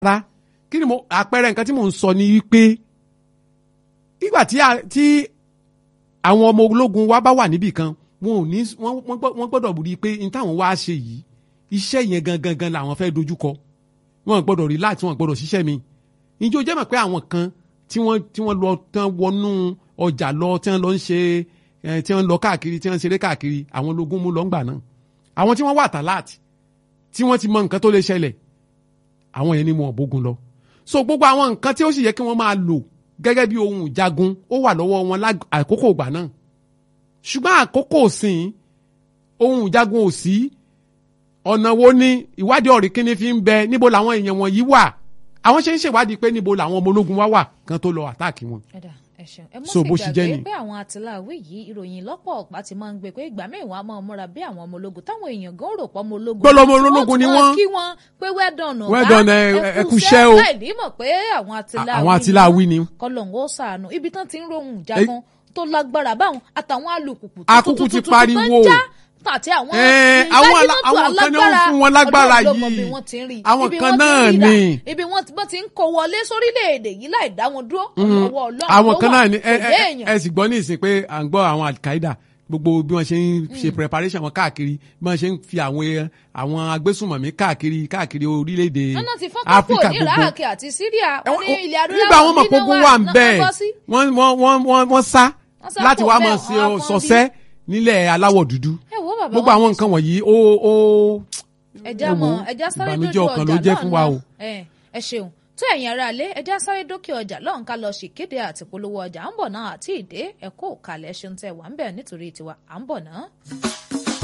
rárá kí ni mo àpẹẹrẹ nǹkan tí mò ń sọ ni wípé nígbà tí a- tí àwọn ọmọ ológun wa bá wà níbì kan wọn ò ní wọ́n wọ́n gbọ́- wọ́n gbọ́dọ̀ rí i pé n táwọn wá ṣe yìí iṣẹ́ yẹn gangan gan làwọn fẹ́ dojúkọ wọn gbọ́dọ̀ relax wọn gbọ́dọ̀ ṣiṣẹ́ mi ìjọ jẹ́ mọ̀ pé àwọn kan tí wọ́n tí wọ́n lọ tán wọnú ọjà lọ tí wọ́n lọ ń ṣe ẹ, tí wọ́n lọ káàkiri tí wọ́n ń ṣeré káàkiri àwọn ológun mú lọ ń gbà náà àwọn tí wọ́n wà tàláàtì tí wọ́n ti mọ nǹkan tó lè ṣẹlẹ̀ àwọn yẹn ni wọn ò bógun lọ so gbogbo àwọn nǹkan tí ó sì yẹ kí wọ́n máa lò gẹ́gẹ́ bí ohun ìjagun ó wà lọ́wọ́ wọn lág- àkókò ìgbà náà ṣùgbọ́n àkókò òsìn ohun ìjagun ò sí ọ̀nà wo ni ìwádìí ọ̀rẹ́ kíní fi ń bẹ níbo làwọn èèyàn wọ̀nyí wà àwọn ṣe ń ṣèwádìí pé níbo làwọn ọmọ ológun wá wà kan tó lọ àtáàkì wọn. ẹ̀dà ẹ ṣeun ẹ mọ̀ So, sí bó ṣe jẹ́ gbàgbé ni. pé àwọn àtìláwí yìí ìròyìn lọ́pọ̀ ọ̀pá ti máa ń gbé pé ìgbà míì wọn á máa múra bí àwọn ọmọ ológun táwọn èèyàn gan rò pọ̀ ọmọ ológun Gbọ́dọ̀ ọmọ tí wọ́n ológun ni tún wọ́n. máa kí wọn pé well done ọ̀gá Well done, ẹ- ẹ kú iṣẹ́ o. láì ní mọ̀ pé àwọn àtìláwí àwọn àtìláwí ni. kọlọ̀ǹgó sàánú ibi tán ti ń rohùn jagun tó lágbára báwọn àtàwọn alùpùpù Akúkú ti tuntun tó ń pariwo. já àti àwọn Ẹ, àwọn ala- àwọn kan náà ń fún wọn lágbára Ọlọ́run ló mọ yìí. bí wọ́n ti ń rí Àwọn ibi kan wọ́n ti ń náà rí rà, ni. ibi wọ́n ti- wọ́n ti ń kó wọlé sórílẹ̀-èdè yìí láì dá wọn dúró ọwọ́ Ọlọ́run àwọn ló kan wà, náà ni ẹ kò ẹ dé èèyàn. ẹ sì gbọ́ ní ìsìn pé à ń gbọ́ àwọn al-Qaeda gbogbo bí wọ́n ṣe ń ṣe preparation wọn káàkiri bí wọ́n ṣe ń fi àwọn ẹ- àwọn agbésùnmọ̀mí káàkiri káàkiri orílẹ̀-èdè Nánà ti fọ́n kápò Áfíríkà ní gbogbo. Iraq àti Syria Ẹ, wọ́n ní wọ́n- ilẹ̀ adúláwọ̀ nígbà wọn mọ̀ pé ogun wà ń bẹ́ẹ̀ náà bọ́ sí. wọ́n wọ́n wọ́n wọ́n wọ́n sá Wọ́n sá láti kò wá bẹ́ẹ̀, mọ̀ wọ́n sí á pọ́n bí. sọ̀sẹ́ nílẹ̀ aláwọ̀ dúdú ẹ wo bàbá gbogbo wọn àwọn ti nǹkan wọ̀nyí ó ó ẹja ẹ mọ wo, ẹja sáré ìbànújẹ́ dójú ọkàn ọjà ló jẹ́ fún wa o. ẹ ẹ ṣeun tó ẹ̀yin ará ilé ẹja sáré dókè ọjà lọ́hùn ká lọ ṣèkéde àti polówó ọjà à ń bọ̀ náà àti ìdè ẹ̀kọ́ òkàlẹ̀ ṣeun tẹ̀ wà ń bẹ̀ nítorí tiwa à ń bọ̀ náà.